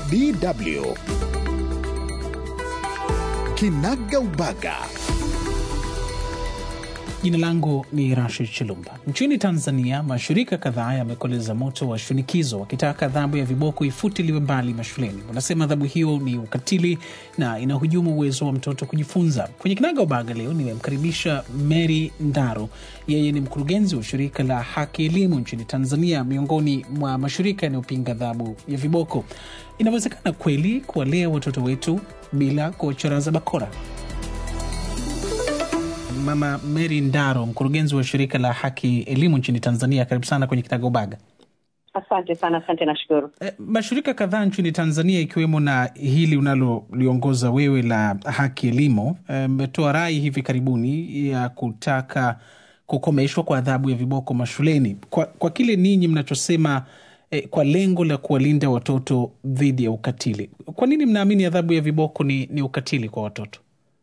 DW Kinaga Ubaga. Jina langu ni Rashid Chilumba. Nchini Tanzania, mashirika kadhaa yamekoleza moto wa shinikizo wakitaka adhabu ya viboko ifutiliwe mbali mashuleni. Wanasema adhabu hiyo ni ukatili na inahujumu uwezo wa mtoto kujifunza. Kwenye Kinaga Ubaga leo nimemkaribisha Mary Ndaro. Yeye ni mkurugenzi wa shirika la Haki Elimu nchini Tanzania, miongoni mwa mashirika yanayopinga adhabu ya viboko. Inawezekana kweli kuwalea watoto wetu bila kuwacharaza bakora? Mama Mary Ndaro, mkurugenzi wa shirika la Haki Elimu nchini Tanzania, karibu sana kwenye Kinaga Ubaga. Asante sana, asante, nashukuru. E, mashirika kadhaa nchini Tanzania ikiwemo na hili unaloliongoza wewe la Haki Elimu mmetoa e, rai hivi karibuni ya kutaka kukomeshwa kwa adhabu ya viboko mashuleni kwa, kwa kile ninyi mnachosema e, kwa lengo la kuwalinda watoto dhidi ya ukatili. Kwa nini mnaamini adhabu ya viboko ni, ni ukatili kwa watoto?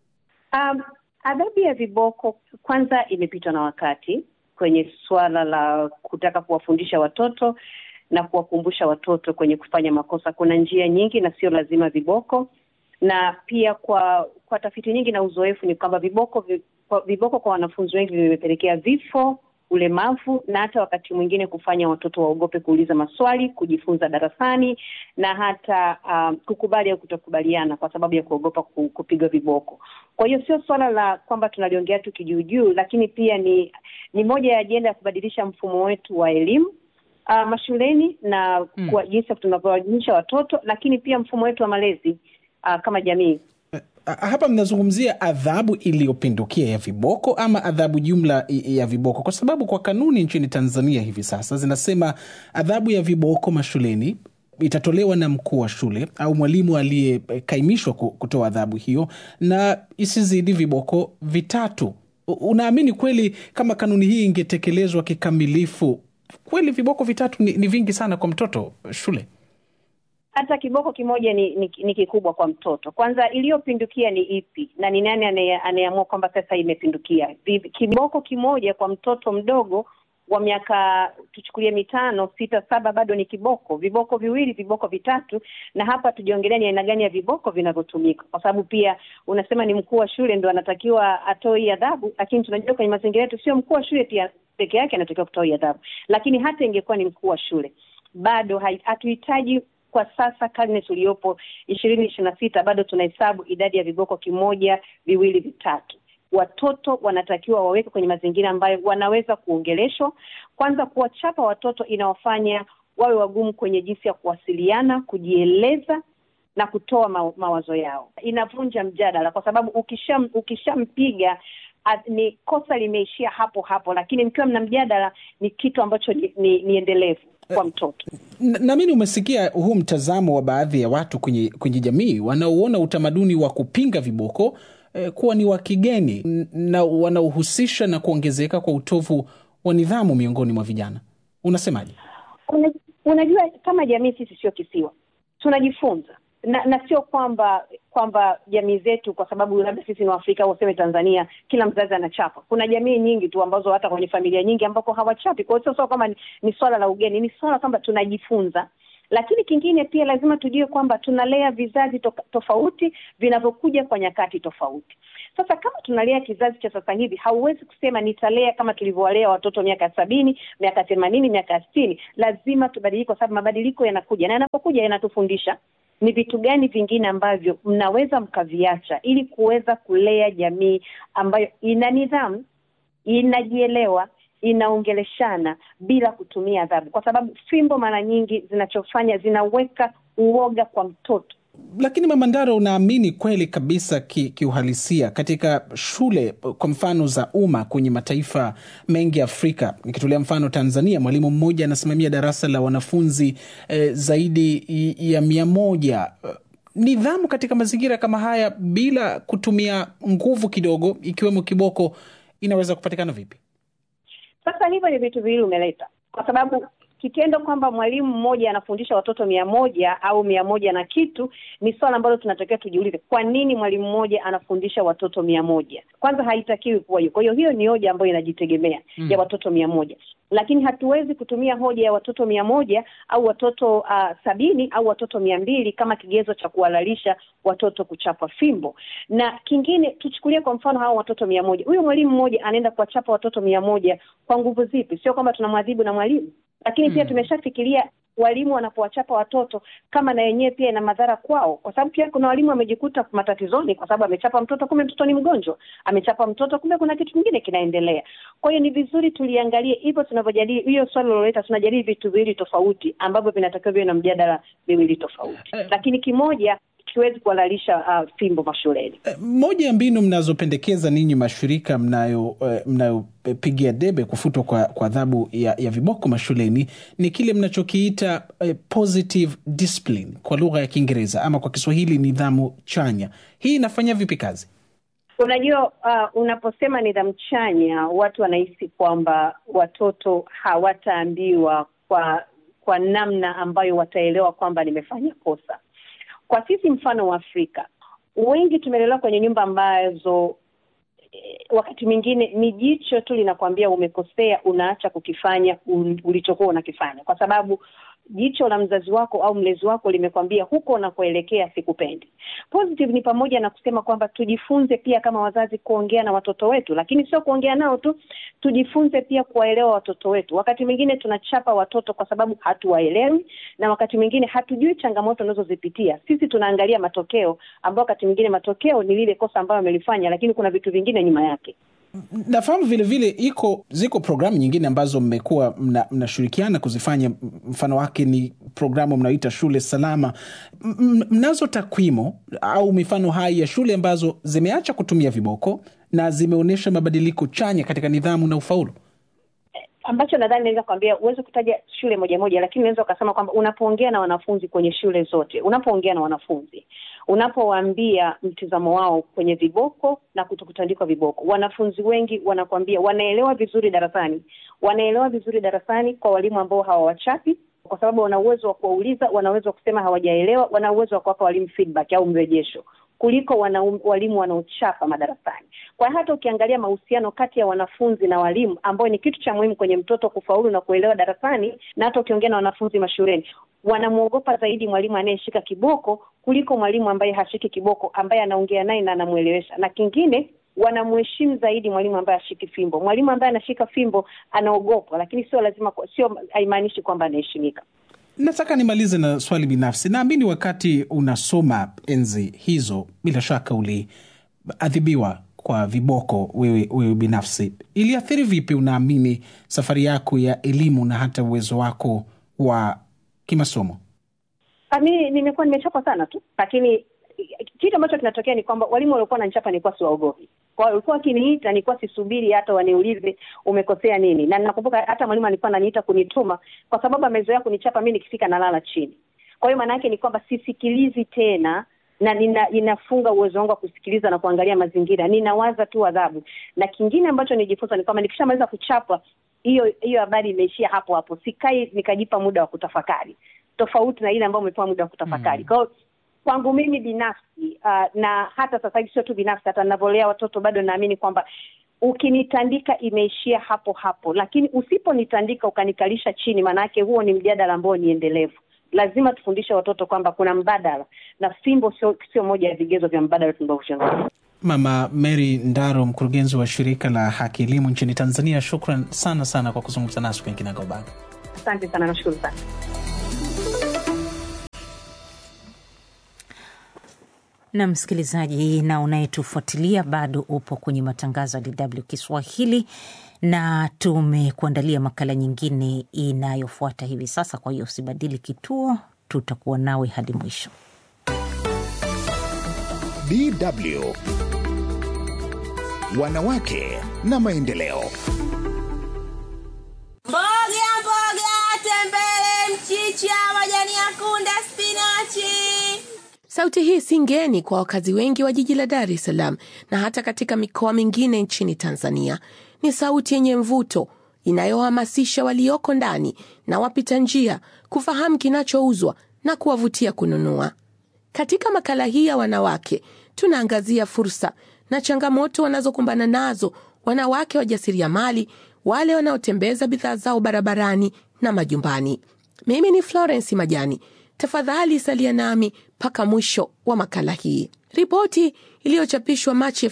Um, adhabu ya viboko kwanza imepitwa na wakati kwenye suala la kutaka kuwafundisha watoto na kuwakumbusha watoto kwenye kufanya makosa. Kuna njia nyingi na sio lazima viboko, na pia kwa kwa tafiti nyingi na uzoefu ni kwamba viboko viboko kwa wanafunzi wengi vimepelekea vifo, ulemavu na hata wakati mwingine kufanya watoto waogope kuuliza maswali, kujifunza darasani na hata um, kukubali au kutokubaliana kwa sababu ya kuogopa kupigwa viboko. Kwa hiyo sio swala la kwamba tunaliongea tu kijuujuu, lakini pia ni ni moja ya ajenda ya kubadilisha mfumo wetu wa elimu uh, mashuleni na mm, kwa jinsi tunavyowaelimisha watoto, lakini pia mfumo wetu wa malezi uh, kama jamii. Hapa mnazungumzia adhabu iliyopindukia ya viboko ama adhabu jumla ya viboko? Kwa sababu kwa kanuni nchini Tanzania hivi sasa zinasema adhabu ya viboko mashuleni itatolewa na mkuu wa shule au mwalimu aliyekaimishwa kutoa adhabu hiyo na isizidi viboko vitatu. Unaamini kweli kama kanuni hii ingetekelezwa kikamilifu, kweli viboko vitatu ni, ni vingi sana kwa mtoto shule? hata kiboko kimoja ni, ni, ni kikubwa kwa mtoto. Kwanza iliyopindukia ni ipi na ni nani anayeamua kwamba sasa imepindukia? Kiboko kimoja kwa mtoto mdogo wa miaka tuchukulie mitano sita saba bado ni kiboko. Viboko viwili, viboko vitatu, na hapa tujiongelea ni aina gani ya viboko vinavyotumika, kwa sababu pia unasema ni mkuu wa shule ndo anatakiwa atoe hii adhabu, lakini tunajua kwenye mazingira yetu sio mkuu wa shule pia peke yake anatakiwa kutoa hii adhabu, lakini hata ingekuwa ni mkuu wa shule bado hatuhitaji kwa sasa karne tuliyopo ishirini ishirini na sita bado tunahesabu idadi ya viboko kimoja, viwili, vitatu. Watoto wanatakiwa waweke kwenye mazingira ambayo wanaweza kuongeleshwa. Kwanza, kuwachapa watoto inawafanya wawe wagumu kwenye jinsi ya kuwasiliana, kujieleza na kutoa ma mawazo yao. Inavunja mjadala, kwa sababu ukisham ukishampiga ni kosa limeishia hapo hapo, lakini mkiwa mna mjadala ni kitu ambacho ni, ni, ni endelevu kwa mtoto. Naamini umesikia huu mtazamo wa baadhi ya watu kwenye, kwenye jamii wanaoona utamaduni wa kupinga viboko eh, kuwa ni wa kigeni na wanaohusisha na kuongezeka kwa utovu wa nidhamu miongoni mwa vijana. Unasemaje? Una, unajua kama jamii sisi sio kisiwa, tunajifunza na na sio kwamba kwamba jamii zetu kwa sababu labda sisi ni Waafrika au useme Tanzania, kila mzazi anachapa. Kuna jamii nyingi tu ambazo hata kwenye familia nyingi ambako hawachapi. Kwa hiyo sio kwamba ni, ni swala la ugeni, ni swala kwamba tunajifunza. Lakini kingine pia lazima tujue kwamba tunalea vizazi to, tofauti vinavyokuja kwa nyakati tofauti. Sasa kama tunalea kizazi cha sasa hivi, hauwezi kusema nitalea kama tulivyowalea watoto miaka sabini, miaka themanini, miaka sitini. Lazima tubadilike, kwa sababu mabadiliko yanakuja, na yanapokuja yanatufundisha ni vitu gani vingine ambavyo mnaweza mkaviacha ili kuweza kulea jamii ambayo ina nidhamu, inajielewa, inaongeleshana bila kutumia adhabu, kwa sababu fimbo mara nyingi zinachofanya zinaweka uoga kwa mtoto. Lakini Mama Ndaro, unaamini kweli kabisa kiuhalisia ki katika shule kwa mfano za umma kwenye mataifa mengi ya Afrika, nikitolea mfano Tanzania, mwalimu mmoja anasimamia darasa la wanafunzi eh, zaidi ya mia moja. Nidhamu katika mazingira kama haya bila kutumia nguvu kidogo, ikiwemo kiboko, inaweza kupatikana vipi? Sasa hivyo ni vitu viwili umeleta, kwa sababu kitendo kwamba mwalimu mmoja anafundisha watoto mia moja au mia moja na kitu ni swala ambalo tunatakiwa tujiulize, kwa nini mwalimu mmoja anafundisha watoto mia moja? Kwanza haitakiwi kuwa hiyo. Kwa hiyo hiyo ni hoja ambayo inajitegemea mm, ya watoto mia moja. lakini hatuwezi kutumia hoja ya watoto mia moja au watoto uh, sabini au watoto mia mbili kama kigezo cha kuhalalisha watoto kuchapwa fimbo. Na kingine tuchukulie kwa mfano hao watoto mia moja, huyu mwalimu mmoja anaenda kuwachapa watoto mia moja kwa nguvu zipi? Sio kwamba tunamwadhibu na mwalimu, lakini pia tumeshafikiria walimu wanapowachapa watoto kama na yenyewe pia ina madhara kwao, kwa sababu pia kuna walimu wamejikuta matatizoni kwa sababu amechapa mtoto, kumbe mtoto ni mgonjwa, amechapa mtoto, kumbe kuna kitu kingine kinaendelea. Kwa hiyo ni vizuri tuliangalie hivyo tunavyojadili hiyo swali loleta, tunajadili vitu viwili tofauti ambavyo vinatakiwa viwe na mjadala miwili tofauti, lakini kimoja kiwezi kuhalalisha uh, fimbo mashuleni. Moja ya mbinu mnazopendekeza ninyi mashirika mnayo mnayopigia uh, debe kufutwa kwa kwa adhabu ya, ya viboko mashuleni ni kile mnachokiita uh, positive discipline kwa lugha ya Kiingereza ama kwa Kiswahili nidhamu chanya. Hii inafanya vipi kazi? Unajua, uh, unaposema nidhamu chanya, watu wanahisi kwamba watoto hawataambiwa kwa kwa namna ambayo wataelewa kwamba nimefanya kosa. Kwa sisi mfano wa Afrika, wengi tumelelewa kwenye nyumba ambazo eh, wakati mwingine ni jicho tu linakwambia umekosea, unaacha kukifanya ulichokuwa unakifanya, kwa sababu jicho la mzazi wako au mlezi wako limekwambia huko unakoelekea sikupendi. Positive ni pamoja na kusema kwamba tujifunze pia kama wazazi kuongea na watoto wetu, lakini sio kuongea nao tu, tujifunze pia kuwaelewa watoto wetu. Wakati mwingine tunachapa watoto kwa sababu hatuwaelewi, na wakati mwingine hatujui changamoto unazozipitia. Sisi tunaangalia matokeo, ambao wakati mwingine matokeo ni lile kosa ambayo amelifanya, lakini kuna vitu vingine nyuma yake. Nafahamu vile vile iko ziko programu nyingine ambazo mmekuwa mnashirikiana mna kuzifanya. Mfano wake ni programu mnaoita shule salama. M mnazo takwimu au mifano hai ya shule ambazo zimeacha kutumia viboko na zimeonyesha mabadiliko chanya katika nidhamu na ufaulu? ambacho nadhani naweza kuambia, huwezi kutaja shule moja moja, lakini unaweza ukasema kwamba unapoongea na wanafunzi kwenye shule zote, unapoongea na wanafunzi, unapowaambia mtizamo wao kwenye viboko na kutokutandikwa viboko, wanafunzi wengi wanakuambia wanaelewa vizuri darasani, wanaelewa vizuri darasani kwa walimu ambao hawawachapi kwa sababu wana uwezo wa kuwauliza, wana uwezo wa kusema hawajaelewa, wana uwezo wa kuwapa walimu feedback au mrejesho kuliko wana, walimu wanaochapa madarasani. Kwa hiyo hata ukiangalia mahusiano kati ya wanafunzi na walimu, ambayo ni kitu cha muhimu kwenye mtoto kufaulu na kuelewa darasani, na hata ukiongea na wanafunzi mashuleni, wanamwogopa zaidi mwalimu anayeshika kiboko kuliko mwalimu ambaye hashiki kiboko, ambaye anaongea naye na anamwelewesha. Na kingine wanamheshimu zaidi mwalimu ambaye ashiki fimbo. Mwalimu ambaye anashika fimbo anaogopwa, lakini sio lazima, sio haimaanishi kwamba anaheshimika. Nataka nimalize na swali binafsi. Naamini wakati unasoma enzi hizo, bila shaka uliadhibiwa kwa viboko wewe, wewe binafsi. Iliathiri vipi, unaamini, safari yako ya elimu na hata uwezo wako wa kimasomo? Mi nimekuwa nimechapwa sana tu, lakini kitu ambacho kinatokea ni kwamba walimu waliokuwa wananichapa nilikuwa siwaogopi. Kwa hiyo walikuwa wakiniita, nilikuwa sisubiri hata waniulize umekosea nini, na ninakumbuka hata mwalimu alikuwa ananiita kunituma kwa sababu amezoea kunichapa mi nikifika nalala chini. Kwa hiyo maana yake ni kwamba sisikilizi tena na nina, ninafunga uwezo wangu wa kusikiliza na kuangalia mazingira, ninawaza tu adhabu. Na kingine ambacho nijifunza ni kwamba nikishamaliza kuchapa, hiyo hiyo habari imeishia hapo hapo, sikai nikajipa muda wa kutafakari, tofauti na ile ambayo umepewa muda wa kutafakari. mm. Kwa hiyo kwangu mimi binafsi uh, na hata sasa hivi sio tu binafsi, hata ninavyolea watoto bado naamini kwamba ukinitandika imeishia hapo hapo, lakini usiponitandika ukanikalisha chini, maanake huo ni mjadala ambao ni endelevu. Lazima tufundishe watoto kwamba kuna mbadala, na fimbo sio sio moja ya vigezo vya mbadala tunavyozungumza. Mama Mary Ndaro, mkurugenzi wa shirika la Haki Elimu nchini Tanzania, shukran sana sana kwa kuzungumza nasi kwenye Kinagaubaga. Asante sana, nashukuru sana. na msikilizaji na unayetufuatilia bado upo kwenye matangazo ya DW Kiswahili na tumekuandalia makala nyingine inayofuata hivi sasa. Kwa hiyo usibadili kituo, tutakuwa nawe hadi mwisho. DW Wanawake na Maendeleo. Mboga mboga, tembele, mchicha, majani ya kunde, spinachi. Sauti hii si ngeni kwa wakazi wengi wa jiji la Dar es Salaam na hata katika mikoa mingine nchini Tanzania. Ni sauti yenye mvuto inayohamasisha walioko ndani na wapita njia kufahamu kinachouzwa na kuwavutia kununua. Katika makala hii ya wanawake, tunaangazia fursa na changamoto wanazokumbana nazo wanawake wajasiriamali wale wanaotembeza bidhaa zao barabarani na majumbani. Mimi ni Florence Majani. Tafadhali salia nami mpaka mwisho wa makala hii. Ripoti iliyochapishwa Machi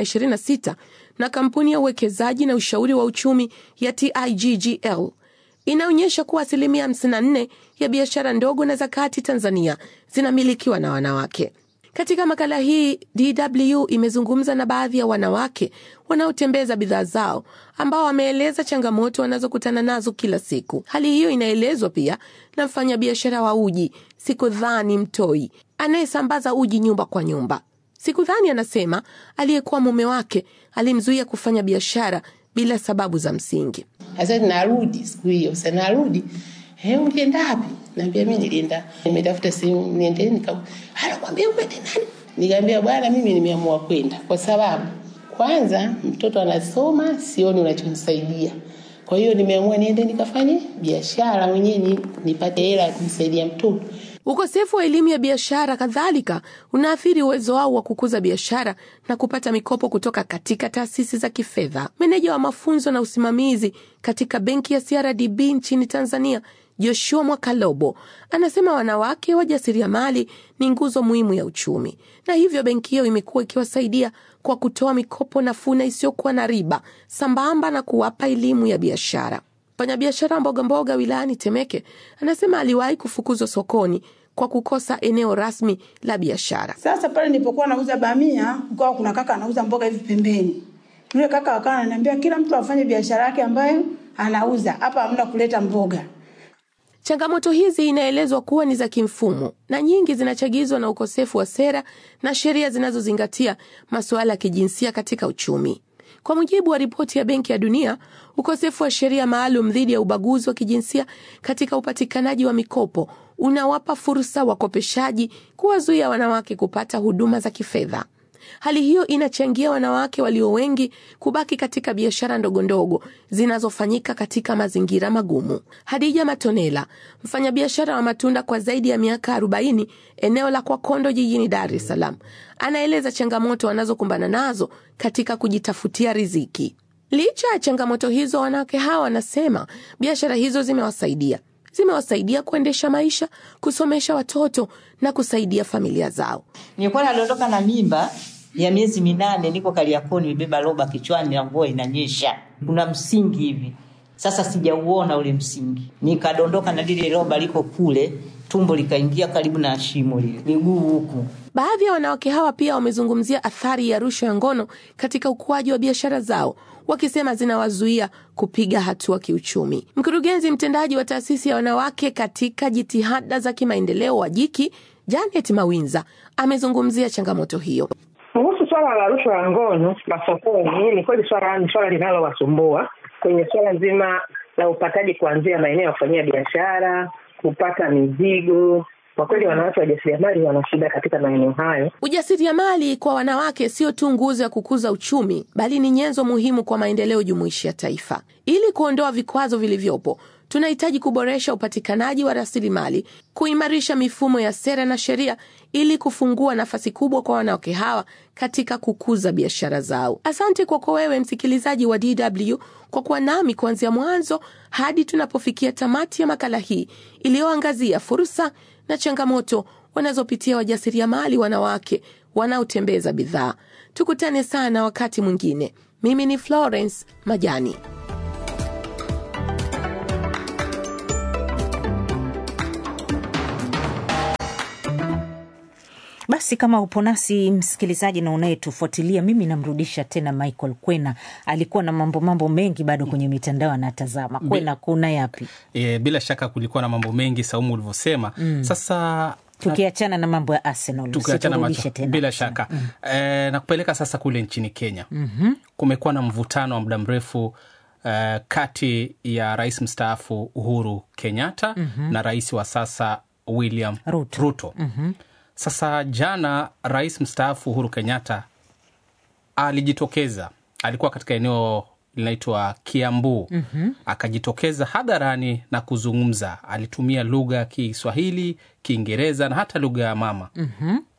2026 na kampuni ya uwekezaji na ushauri wa uchumi ya TIGGL inaonyesha kuwa asilimia 54 ya biashara ndogo na za kati Tanzania zinamilikiwa na wanawake. Katika makala hii DW imezungumza na baadhi ya wanawake wanaotembeza bidhaa zao ambao wameeleza changamoto wanazokutana nazo kila siku. Hali hiyo inaelezwa pia na mfanyabiashara wa uji Sikudhani Mtoi anayesambaza uji nyumba kwa nyumba. Sikudhani anasema aliyekuwa mume wake alimzuia kufanya biashara bila sababu za msingi. Sasa narudi siku hiyo, sasa narudi, eh, ulienda wapi? Naambia mimi nilienda nimetafuta simu niende nika anakwambia uende nani? Nikamwambia bwana, mimi nimeamua kwenda kwa sababu kwanza mtoto anasoma, sioni unachonisaidia. Kwa hiyo nimeamua niende nikafanye biashara mwenyewe ni- nipate hela ya kumsaidia mtoto. Ukosefu wa elimu ya biashara kadhalika unaathiri uwezo wao wa kukuza biashara na kupata mikopo kutoka katika taasisi za kifedha. Meneja wa mafunzo na usimamizi katika benki ya CRDB nchini Tanzania, Joshua Mwakalobo, anasema wanawake wajasiriamali ni nguzo muhimu ya uchumi, na hivyo benki hiyo imekuwa ikiwasaidia kwa kutoa mikopo nafuu na isiyokuwa na riba sambamba na kuwapa elimu ya biashara. Mfanyabiashara mboga mboga wilayani Temeke anasema aliwahi kufukuzwa sokoni kwa kukosa eneo rasmi la biashara. Sasa pale nilipokuwa nauza bamia, kukawa kuna kaka anauza mboga hivi pembeni. Yule kaka akawa ananiambia kila mtu afanye biashara yake ambayo anauza, hapa hamna kuleta mboga. Changamoto hizi inaelezwa kuwa ni za kimfumo na nyingi zinachagizwa na ukosefu wa sera na sheria zinazozingatia masuala ya kijinsia katika uchumi. Kwa mujibu wa ripoti ya Benki ya Dunia, ukosefu wa sheria maalum dhidi ya ubaguzi wa kijinsia katika upatikanaji wa mikopo unawapa fursa wakopeshaji kuwazuia wanawake kupata huduma za kifedha. Hali hiyo inachangia wanawake walio wengi kubaki katika biashara ndogondogo zinazofanyika katika mazingira magumu. Hadija Matonela, mfanyabiashara wa matunda kwa zaidi ya miaka 40 eneo la Kwakondo jijini Dar es Salaam, anaeleza changamoto wanazokumbana nazo katika kujitafutia riziki. Licha ya changamoto hizo, wanawake hawa wanasema biashara hizo zimewasaidia zimewasaidia kuendesha maisha, kusomesha watoto na kusaidia familia zao. Nilikuwa nadondoka na mimba ya miezi minane, niko Kariakoo, nimebeba roba kichwani na mvua inanyesha, kuna msingi hivi. Sasa sijauona ule msingi, nikadondoka na lile roba liko kule, tumbo likaingia karibu na shimo lile, miguu huku. Baadhi ya wanawake hawa pia wamezungumzia athari ya rushwa ya ngono katika ukuaji wa biashara zao, wakisema zinawazuia kupiga hatua kiuchumi. Mkurugenzi mtendaji wa taasisi ya wanawake katika jitihada za kimaendeleo wa Jiki, Janet Mawinza, amezungumzia changamoto hiyo. Kuhusu swala la rushwa ya ngono masokoni, ni kweli swala ni swala linalowasumbua kwenye swala nzima la upataji kuanzia maeneo ya kufanyia biashara, kupata mizigo. Kwa kweli wanawake wajasiriamali wana shida katika maeneo hayo. Ujasiriamali kwa wanawake sio tu nguzo ya kukuza uchumi, bali ni nyenzo muhimu kwa maendeleo jumuishi ya taifa. Ili kuondoa vikwazo vilivyopo, tunahitaji kuboresha upatikanaji wa rasilimali, kuimarisha mifumo ya sera na sheria ili kufungua nafasi kubwa kwa wanawake hawa katika kukuza biashara zao. Asante kwako wewe msikilizaji wa DW kwa kuwa nami kuanzia mwanzo hadi tunapofikia tamati ya makala hii iliyoangazia fursa na changamoto wanazopitia wajasiriamali wanawake wanaotembeza bidhaa. Tukutane sana wakati mwingine. Mimi ni Florence Majani. Basi kama upo nasi msikilizaji na unayetufuatilia, mimi namrudisha tena Michael Kwena. Alikuwa na mambo mambo mengi bado kwenye mitandao anatazama. Kwena, kuna yapi? E, bila shaka kulikuwa na mambo mengi Saumu ulivyosema. Mm. Sasa Tukiachana na mambo ya Arsenal, tukiachana usiturudishe macho tena. bila shaka mm. e, na kupeleka sasa kule nchini Kenya Mhm. kumekuwa na mvutano wa muda mrefu uh, kati ya rais mstaafu Uhuru Kenyatta Mhm. na rais wa sasa William Ruto. Ruto. Mhm. Sasa jana rais mstaafu Uhuru Kenyatta alijitokeza, alikuwa katika eneo linaitwa Kiambu Mhm. akajitokeza hadharani na kuzungumza. Alitumia lugha ya Kiswahili, Kiingereza na hata lugha ya mama Mhm.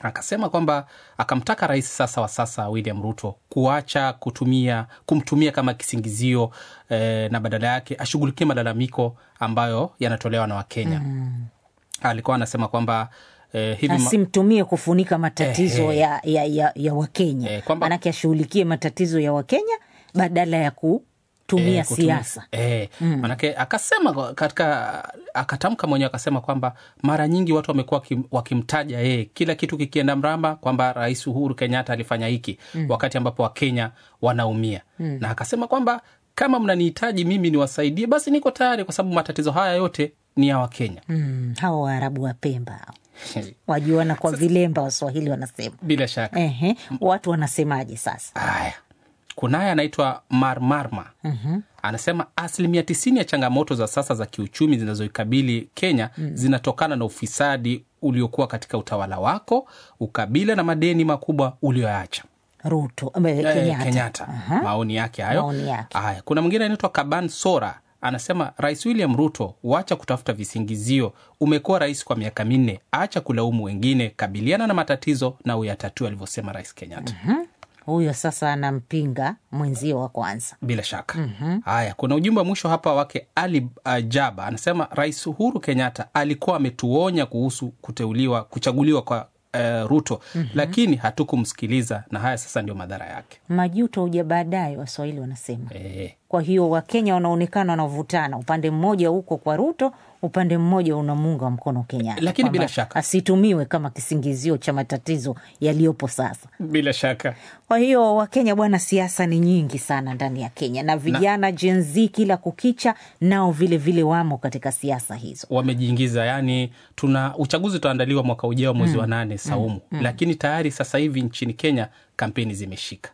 akasema kwamba akamtaka rais sasa wa sasa William Ruto kuacha kutumia kumtumia kama kisingizio eh, na badala yake ashughulikie malalamiko ambayo yanatolewa na Wakenya. Mm. Alikuwa anasema kwamba eh, hivi ma- asimtumie kufunika matatizo Eh, eh. ya, ya, ya, ya Wakenya Eh, kwamba- manake ashughulikie matatizo ya Wakenya badala ya kutumia Eh, kutumia- siasa. eh, Mm. manake akasema katika akatamka mwenyewe akasema kwamba mara nyingi watu wamekuwa wakim- wakimtaja yeye kila kitu kikienda mramba kwamba rais Uhuru Kenyatta alifanya hiki Mm. wakati ambapo Wakenya wanaumia Mm. na akasema kwamba kama mnanihitaji mimi niwasaidie basi niko tayari kwa sababu matatizo haya yote ni ya Wakenya Mm, hawa Waarabu wa Pemba hao. wajuana kwa vilemba, Waswahili wanasema. bila shaka Ehe, watu wanasemaje sasa? haya kunaye anaitwa Marmarma Mhm. anasema asilimia tisini ya changamoto za sasa za kiuchumi zinazoikabili Kenya Mm. zinatokana na ufisadi uliokuwa katika utawala wako, ukabila na madeni makubwa ulioacha. Ruto eh, Eh, Kenyatta. Kenyatta. Aha. Maoni yake hayo. Maoni yake. Haya, kuna mwingine anaitwa Kaban Sora anasema Rais William Ruto, wacha kutafuta visingizio. Umekuwa rais kwa miaka minne, acha kulaumu wengine, kabiliana na matatizo na uyatatue, alivyosema Rais Kenyatta. Mhm. Huyo sasa anampinga mwenzio wa kwanza. bila shaka Mhm. haya kuna ujumbe wa mwisho hapa wake ali ajaba anasema rais uhuru kenyatta alikuwa ametuonya kuhusu kuteuliwa kuchaguliwa kwa uh, ruto Mhm. lakini hatukumsikiliza na haya sasa ndio madhara yake Majuto huja baadaye, Waswahili wanasema. e, Kwa hiyo Wakenya wanaonekana wanavutana, upande mmoja huko kwa Ruto, upande mmoja unamuunga mkono Kenyatta, Lakini bila Kwamba shaka. asitumiwe kama kisingizio cha matatizo yaliyopo sasa. bila shaka Kwa hiyo Wakenya bwana, siasa ni nyingi sana ndani ya Kenya na vijana Gen Z kila kukicha nao vile vile wamo katika siasa hizo. wamejiingiza yani tuna uchaguzi utaandaliwa mwaka ujao mwezi Mm. wa nane saumu Mm. Mm. lakini tayari sasa hivi nchini kenya kampeni zimeshika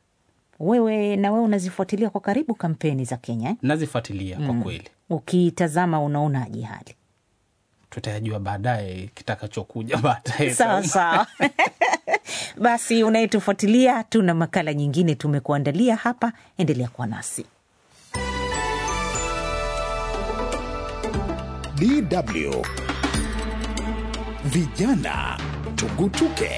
Wewe na wewe unazifuatilia kwa karibu kampeni za Kenya eh? nazifuatilia kwa Mm. kweli Ukitazama unaonaje hali? tutayajua baadaye kitakachokuja baadaye Sawa Saumu. sawa. Basi unayetufuatilia, tuna makala nyingine tumekuandalia hapa, endelea kuwa nasi. DW Vijana Tugutuke.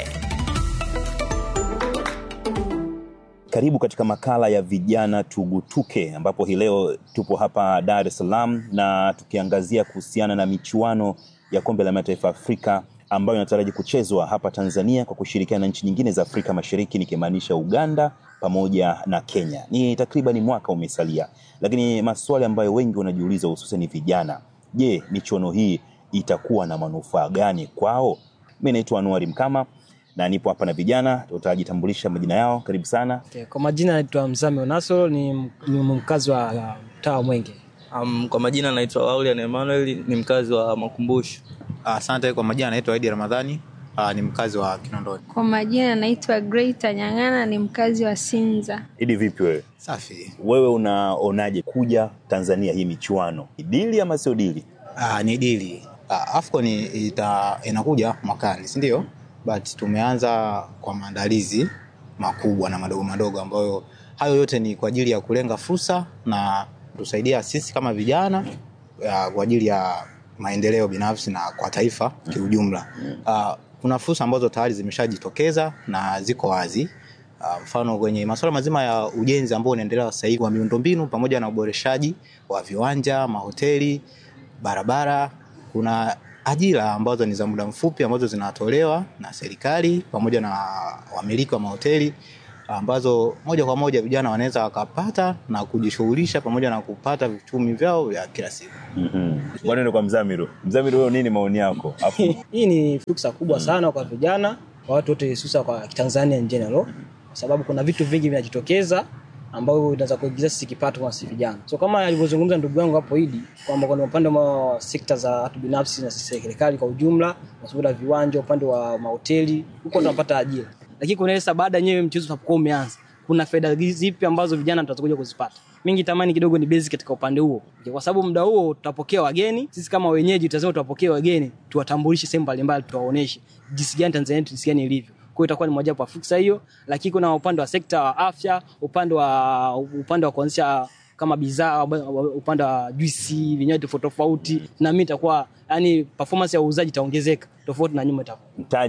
Karibu katika makala ya vijana tugutuke, ambapo hii leo tupo hapa Dar es Salaam na tukiangazia kuhusiana na michuano ya kombe la mataifa ya Afrika ambayo inataraji kuchezwa hapa Tanzania kwa kushirikiana na nchi nyingine za Afrika Mashariki, nikimaanisha Uganda pamoja na Kenya. Ni takriban mwaka umesalia, lakini maswali ambayo wengi wanajiuliza, hususan vijana, je, michuano hii itakuwa na manufaa gani kwao? Mi naitwa Anuari Mkama na nipo hapa na vijana, tutajitambulisha majina yao. Karibu sana. Okay, kwa majina naitwa Mzame Onasoro ni, ni mkazi wa uh, mtaa wa Mwenge. Um, kwa majina naitwa Laulian Emmanuel ni mkazi wa Makumbusho. Asante. Kwa majina naitwa Idi Ramadhani, ah, ni mkazi wa Kinondoni. Kwa majina naitwa Greita Nyang'ana, ni mkazi wa Sinza. Idi, vipi wewe? Safi. Wewe unaonaje kuja Tanzania hii michuano, Ni dili ama sio dili? Ah, ni dili. Ah, AFCON ita, inakuja mwakani, si ndio? But tumeanza kwa maandalizi makubwa na madogo madogo ambayo hayo yote ni kwa ajili ya kulenga fursa na tusaidia sisi kama vijana ya, kwa ajili ya maendeleo binafsi na kwa taifa kiujumla. Uh, kuna fursa ambazo tayari zimeshajitokeza na ziko wazi. Uh, mfano kwenye masuala mazima ya ujenzi ambao unaendelea sasa hivi wa miundombinu pamoja na uboreshaji wa viwanja, mahoteli, barabara. Kuna ajira ambazo ni za muda mfupi ambazo zinatolewa na serikali pamoja na wamiliki wa mahoteli ambazo moja kwa moja vijana wanaweza wakapata na kujishughulisha pamoja na kupata vichumi vyao vya kila siku. Mhm. Bwana ndio kwa Mzamiru. Mzamiru, wewe nini maoni yako? Afu Hii ni fursa kubwa sana kwa vijana, kwa watu wote, hususa kwa Tanzania in general, kwa sababu kuna vitu vingi vinajitokeza ambavyo inaweza kuingiza sisi kipato kwa sisi vijana. So kama alivyozungumza ndugu yangu hapo Idi kwamba kuna upande wa sekta za watu binafsi na serikali kwa ujumla, masuala ya viwanja, upande wa mahoteli, huko tunapata ajira. Lakini kuna ile sasa baada yenyewe mchezo unapokuwa umeanza, kuna faida zipi ambazo vijana tutakuja kuzipata? Mingi tamani kidogo ni basic katika upande huo, kwa sababu muda huo tutapokea wageni. Sisi kama wenyeji lazima tuwapokee wageni, tuwatambulishe sehemu mbalimbali, tuwaoneshe jinsi gani Tanzania yetu jinsi gani ilivyo. Kwa hiyo itakuwa ni moja wa fursa hiyo, lakini kuna upande wa sekta wa afya, upande wa upande wa kuanzisha kama bidhaa, upande wa juisi, vinywaji tofauti tofauti, na mimi itakuwa yani performance ya uuzaji itaongezeka tofauti na nyuma itakuwa mtaji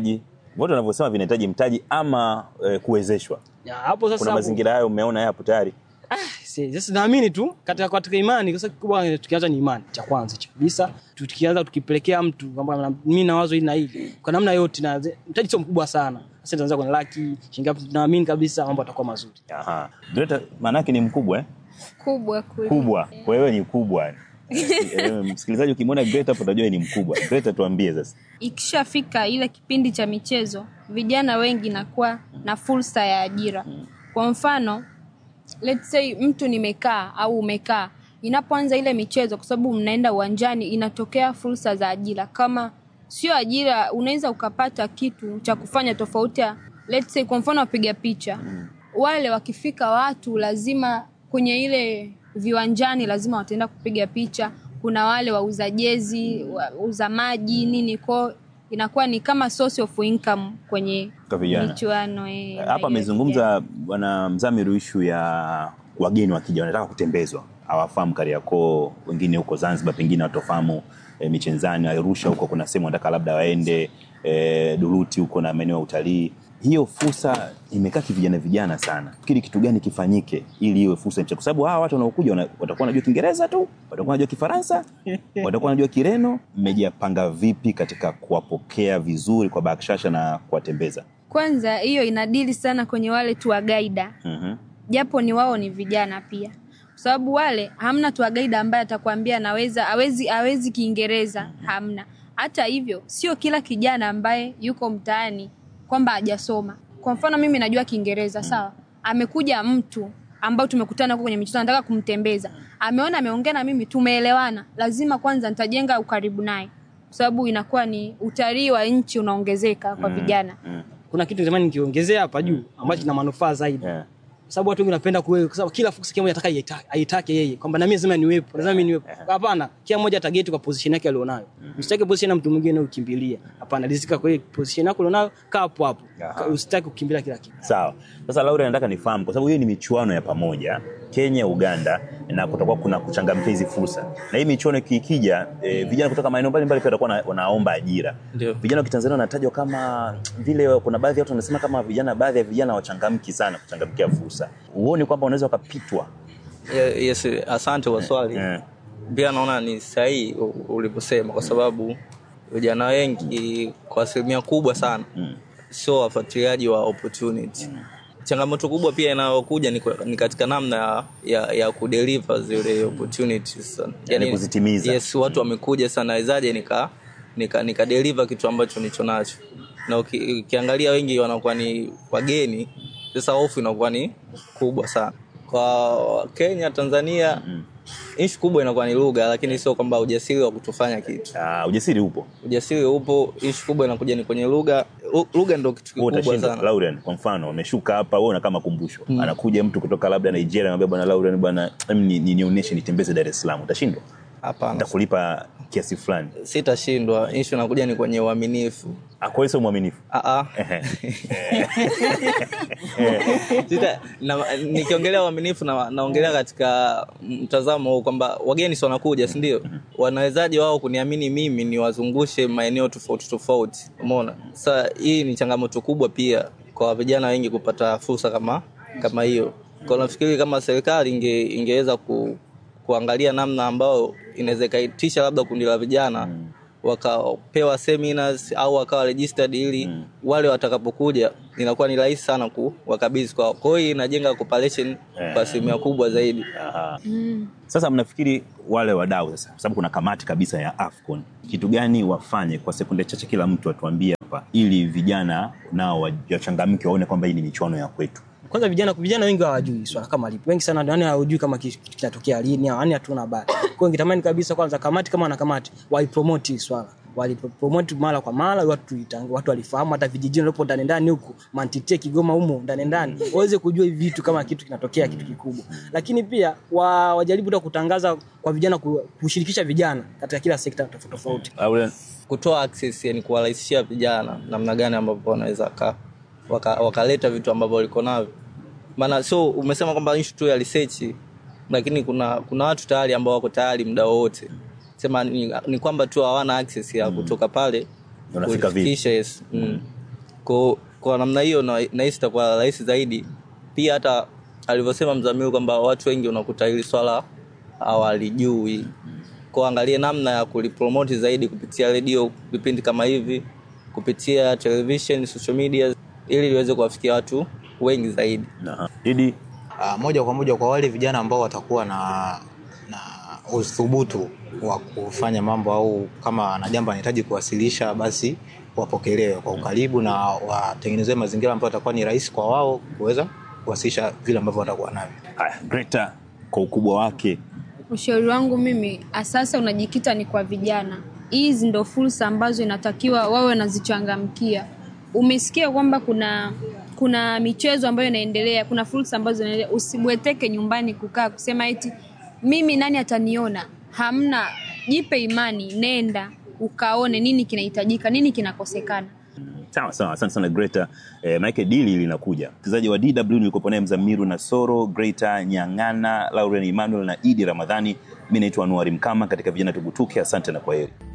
Vote wanavyosema vinahitaji mtaji ama eh, kuwezeshwa. Ya, hapo sasa Kuna hapo- mazingira hayo umeona yapo tayari. Si- sasa naamini tu katika katika imani kwa sababu kikubwa tukianza ni imani cha kwanza cha kabisa tukianza tukipelekea mtu kwamba na- mimi na wazo hili na hili kwa namna yote na mtaji sio mkubwa sana sasa tunaanza kwenye laki shilingi ngapi tunaamini kabisa mambo yatakuwa mazuri Aha. Greta maana yake ni mkubwa eh? kubwa kuli. Kubwa. Wewe ni kubwa. Eh, Msikilizaji ukimwona Greta hapo utajua ni mkubwa. Greta tuambie sasa. Ikishafika ile kipindi cha michezo, vijana wengi nakuwa na fursa ya ajira. Kwa mfano, let's say mtu nimekaa au umekaa, inapoanza ile michezo, kwa sababu mnaenda uwanjani, inatokea fursa za ajira. Kama sio ajira, unaweza ukapata kitu cha kufanya tofauti ya let's say, kwa mfano wapiga picha wale wakifika watu lazima kwenye ile viwanjani lazima wataenda kupiga picha kuna wale wauza jezi wauza maji nini ko inakuwa ni kama source of income kwenye Kwa vijana. michuano eh, Hapa ya- amezungumza bwana Mzamiru ishu ya wageni wakija wanataka kutembezwa, hawafahamu Kariakoo, wengine huko Zanzibar pengine watofahamu e, Michenzani, Arusha huko kuna sehemu wanataka labda waende e, Duruti huko na maeneo ya utalii. Hiyo fursa imekaa kivijana vijana sana. Fikiri kitu gani kifanyike ili iwe fursa nchi, kwa sababu hawa watu wanaokuja wana- watakuwa wanajua Kiingereza tu, watakuwa wanajua Kifaransa, watakuwa wanajua Kireno. Mmejipanga vipi katika kuwapokea vizuri kwa bakshasha na kuwatembeza? kwanza hiyo inadili sana kwenye wale tuwagaida Mhm. japo ni wao ni vijana pia kwa sababu wale hamna tuwagaida ambaye atakwambia anaweza awezi awezi kiingereza hamna hata hivyo sio kila kijana ambaye yuko mtaani kwamba hajasoma kwa mfano mimi najua kiingereza sawa amekuja mtu ambao tumekutana huko kwenye michezo nataka kumtembeza ameona ameongea na mimi tumeelewana lazima kwanza nitajenga ukaribu naye kwa sababu inakuwa ni utalii wa nchi unaongezeka kwa vijana kuna kitu zamani nikiongezea hapa juu ambacho kina manufaa zaidi kwa sababu watu wengi wanapenda kuwe kwa sababu kila fursa kila mmoja ataka aita- aitake yeye kwamba na mimi lazima niwepo lazima mimi niwepo hapana kila mmoja atageti kwa position yake alionayo usitake position ya mtu mwingine ukimbilia hapana rizika kwa hiyo position yako alionayo kaa hapo hapo usitake kukimbilia kila kitu Sawa. Sasa Laura, nataka nifahamu kwa sababu hiyo ni michuano ya pamoja Kenya, Uganda, na kutakuwa kuna kuchangamkia hizi fursa, na hii michuano ikija, e, vijana kutoka maeneo mbalimbali pia watakuwa na- wanaomba ajira. Ndio. Vijana wa Kitanzania wanatajwa kama vile, kuna baadhi ya watu wanasema kama vijana, baadhi ya vijana wachangamki sana kuchangamkia fursa. Huoni kwamba wanaweza wakapitwa? Ye- Yes, asante kwa swali. Pia naona ni sahihi u- ulivyosema, kwa sababu vijana wengi kwa asilimia kubwa sana sio wafuatiliaji wa opportunity. Changamoto kubwa pia inayokuja ni, kwa- ni katika namna ya, ya, ya kudeliver zile opportunities sana. Yani kuzitimiza. Yes, watu wamekuja sana, wezaje nika nika, nika deliver kitu ambacho nicho nacho, na uki, ukiangalia wengi wanakuwa ni wageni, sasa hofu inakuwa ni kubwa sana kwa Kenya, Tanzania ishu kubwa inakuwa ni lugha, lakini sio kwamba ujasiri wa kutofanya kitu. Uh, ujasiri upo, ujasiri upo. Ishu kubwa inakuja ni kwenye lugha. Lu- Lugha ndio kitu Wewe kikubwa utashinda sana. Laurian, kwa mfano wameshuka hapa, wewe unakaa makumbusho anakuja mtu kutoka labda Nigeria, anambia bwana Laurian, bwana em, ni- ni- nionyeshe nitembeze Dar es Salaam, utashindwa? Hapana, nitakulipa kiasi fulani. Sitashindwa. Ishu inakuja ni kwenye uaminifu. Kwa hiyo sio mwaminifu. Ah, ah. Sita, na, nikiongelea uaminifu na, naongelea katika mtazamo huu kwamba wageni si wanakuja si ndio wanawezaje wao kuniamini mimi niwazungushe maeneo tofauti tofauti umeona sasa hii ni changamoto kubwa pia kwa vijana wengi kupata fursa kama kama hiyo kwa nafikiri kama serikali inge, ingeweza ku, kuangalia namna ambayo inaweza ikaitisha labda kundi la vijana wakapewa seminars au wakawa registered ili wale watakapokuja inakuwa ni rahisi sana kuwakabidhi kwao. Kwa hiyo inajenga cooperation kwa asilimia kubwa zaidi. Sasa mnafikiri wale wadau sasa, kwa sababu kuna kamati kabisa ya AFCON, kitu gani wafanye kwa sekunde chache, kila mtu atuambie hapa, ili vijana nao wachangamke, waone kwamba hii ni michuano ya kwetu. kwanza vijana vijana wengi hawajui swala kama lipo wengi sana yani hawajui kama kitu kinatokea lini au yani hatuna habari kwa hiyo ningetamani kabisa kwanza kamati kama wana kamati waipromote hii swala walipromote mara kwa mara watu itang- watu walifahamu hata vijijini walipo ndani ndani huku mantite Kigoma humo ndani ndani waweze kujua hivi vitu kama kitu kinatokea kitu kikubwa lakini pia wa, wajaribu hata kutangaza kwa vijana ku- kushirikisha vijana katika kila sekta tofauti tofauti kutoa access yani kuwarahisishia vijana namna gani ambavyo wanaweza waka- waka- wakaleta vitu ambavyo waliko navyo maana sio umesema kwamba issue tu ya research lakini kuna kuna watu tayari ambao wako tayari muda wowote sema ni, ni kwamba tu hawana access ya kutoka pale Unafika vipi? kulifikisha, yes. mm. Kwa, kwa namna hiyo na- nahisi itakuwa rahisi zaidi. Pia hata alivyosema Mzamiru kwamba watu wengi unakuta hili swala hawalijui, kwa angalie namna ya kulipromoti zaidi kupitia redio, vipindi kama hivi, kupitia television, social media, ili liweze kuwafikia watu wengi zaidi. Idi, uh, moja kwa moja kwa wale vijana ambao watakuwa na na uthubutu wa kufanya mambo au kama na jambo anahitaji kuwasilisha basi wapokelewe kwa ukaribu na watengenezewe mazingira ambayo atakuwa ni rahisi kwa wao kuweza kuwasilisha vile ambavyo watakuwa navyo. Haya, Greta kwa ukubwa wake Ushauri wangu mimi asasa unajikita ni kwa vijana. Hizi ndo fursa ambazo inatakiwa wawe wanazichangamkia. Umesikia kwamba kuna kuna michezo ambayo inaendelea, kuna fursa ambazo zinaendelea. Usibweteke nyumbani kukaa kusema eti mimi nani ataniona. Hamna, jipe imani, nenda ukaone nini kinahitajika, nini kinakosekana. Sawa sawa, asante sana Greta. Eh, maanake dili linakuja. Mchezaji wa DW nilikuwa naye Mzamiru Nasoro, Greta Nyang'ana, Lauren Emmanuel na Idi Ramadhani. Mi naitwa Anuari Mkama katika Vijana Tugutuke. Asante na kwaheri.